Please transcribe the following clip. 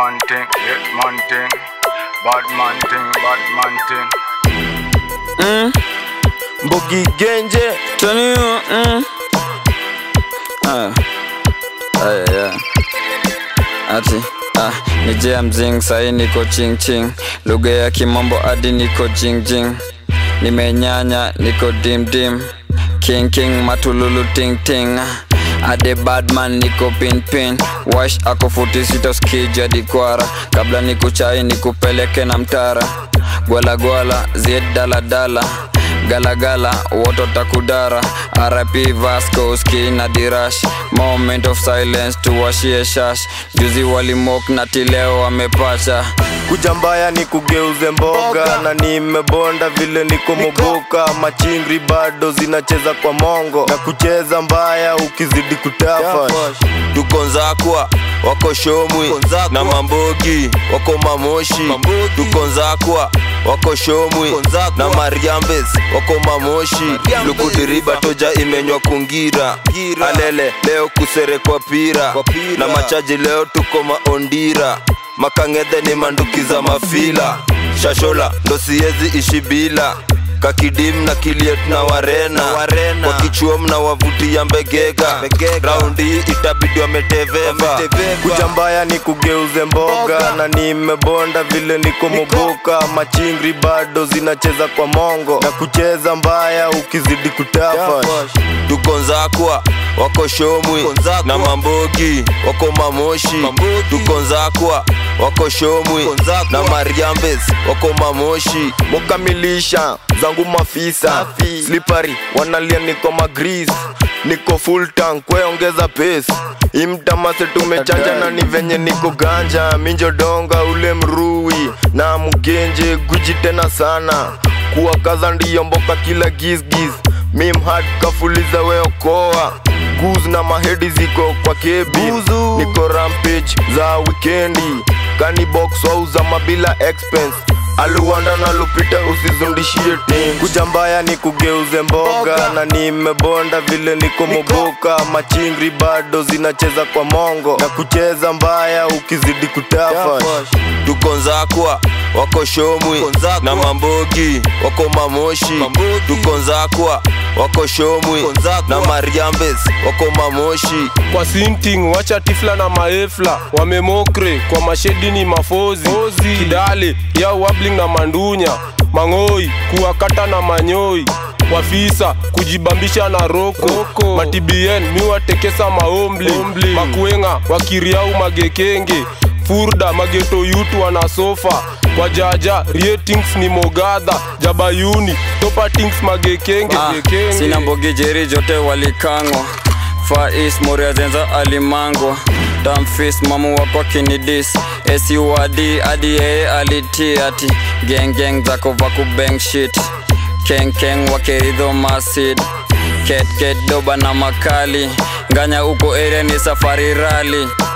man thing, hit man thing, bad man thing, bad man thing. Mbogi Genje Tell you, mm. Ah. Ah, yeah. Ati ah, ni jea mzing sahi niko ching ching lugha ya kimombo hadi niko jing jing nimenyanya niko dim dim king king matululu ting ting ade badman niko pin pin wash ako futi sita skija dikwara kabla nikuchai nikupeleke na mtara gwala gwala zied dala dala galagala woto takudara rp vasco ski na dirash moment of silence tuwashie shash juzi walimok na tileo wamepacha kuja mbaya ni kugeuze mboga na nimebonda vile niko moboka machingri bado zinacheza kwa mongo na kucheza mbaya ukizidi kutafa tuko nzakwa wako shomwi na mambogi wako mamoshi tuko nzakwa wako shomwi na mariambes wako mamoshi lukudiriba toja imenywa kungira alele leo kuserekwa pira na machaji leo tuko maondira makang'edhe ni mandukiza mafila shashola ndo siezi ishi bila kakidim na kiliet na warena, warena. wakichuom na wavutia mbegega raundi hii itabidi wameteveva kuja mbaya ni kugeuze mboga na nimebonda vile niko moboka machingri bado zinacheza kwa mongo na kucheza mbaya ukizidi kutafa tuko nzakwa wako shomwi na mambogi wako mamoshi tuko nzakwa wako shomwi na mariambes wako mamoshi mukamilisha zangu mafisa slipari wanalia niko magris niko full tank kweongeza pace imtamase tumechanja na ni venye niko ganja minjodonga ule mrui na mugenje guji tena sana kuwa kaza ndiyo mboka kila gizgiz mimhad kafuliza weokoa guz na mahedi ziko kwa kebi niko rampage za wikendi kanibox wauza mabila expense aluwanda na lupita usizundishie tim kuja mbaya ni kugeuze mboga na nimebonda vile niko moboka machingri bado zinacheza kwa mongo na kucheza mbaya ukizidi kutafa tuko nzakwa wako shomwi na mambogi wako mamoshi tuko nzakwa wako shomwi na mariambes wako mamoshi kwa sinting wacha tifla na maefla wamemokre kwa mashedi ni mafozi kidale ya wabling na mandunya mang'oi kuwakata na manyoi wafisa kujibambisha na roko, matibien miwatekesa maombli makuenga wakiriau magekenge furda mageto yutu wana sofa wajaja ratings ni mogadha jabayuni topatings magekenge Ah, gekenge. sina mbogi jeri jote walikangwa Far East Moria zenza alimangwa Damfis mamu wako kinidis SUAD hadi yeye aliti ati Gang gang zako vaku bang shit Keng keng wakeridho masid Ket ket doba na makali Nganya uko area ni safari rally